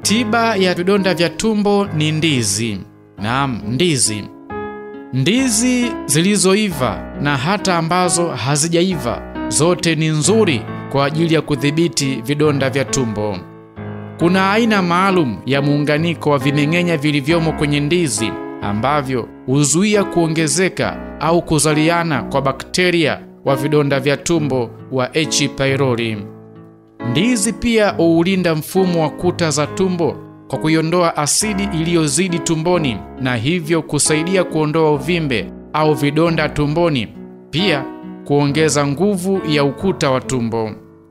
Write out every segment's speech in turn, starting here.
Tiba ya vidonda vya tumbo ni ndizi. Naam, ndizi. Ndizi zilizoiva na hata ambazo hazijaiva zote ni nzuri kwa ajili ya kudhibiti vidonda vya tumbo. Kuna aina maalum ya muunganiko wa vimeng'enya vilivyomo kwenye ndizi ambavyo huzuia kuongezeka au kuzaliana kwa bakteria wa vidonda vya tumbo wa H. pylori. Ndizi pia huulinda mfumo wa kuta za tumbo kwa kuiondoa asidi iliyozidi tumboni na hivyo kusaidia kuondoa uvimbe au vidonda tumboni, pia kuongeza nguvu ya ukuta wa tumbo.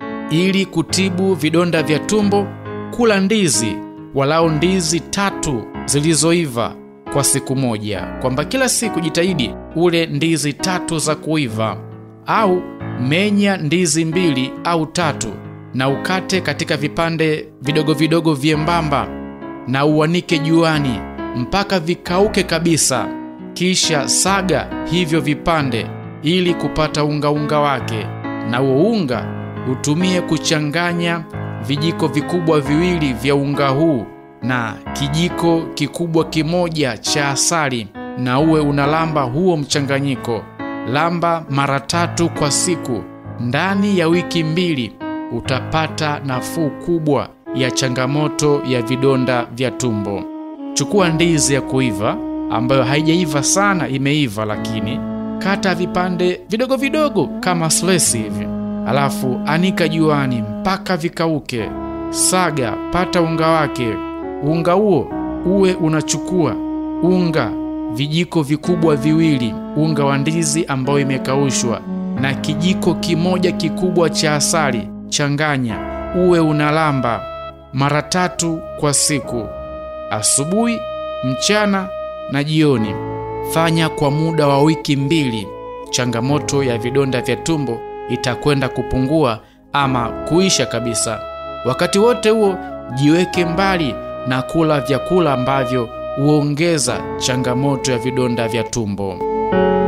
Ili kutibu vidonda vya tumbo, kula ndizi walau ndizi tatu zilizoiva kwa siku moja, kwamba kila siku jitahidi ule ndizi tatu za kuiva, au menya ndizi mbili au tatu na ukate katika vipande vidogo vidogo vyembamba na uanike juani mpaka vikauke kabisa, kisha saga hivyo vipande ili kupata unga unga wake, na huo unga utumie kuchanganya vijiko vikubwa viwili vya unga huu na kijiko kikubwa kimoja cha asali, na uwe unalamba huo mchanganyiko. Lamba mara tatu kwa siku. Ndani ya wiki mbili utapata nafuu kubwa ya changamoto ya vidonda vya tumbo. Chukua ndizi ya kuiva ambayo haijaiva sana, imeiva lakini kata vipande vidogo vidogo kama slesi hivi, alafu anika juani mpaka vikauke. Saga, pata unga wake. Unga huo uwe unachukua unga vijiko vikubwa viwili, unga wa ndizi ambayo imekaushwa na kijiko kimoja kikubwa cha asali. Changanya, uwe unalamba mara tatu kwa siku, asubuhi, mchana na jioni. Fanya kwa muda wa wiki mbili. Changamoto ya vidonda vya tumbo itakwenda kupungua ama kuisha kabisa. Wakati wote huo, jiweke mbali na kula vyakula ambavyo huongeza changamoto ya vidonda vya tumbo.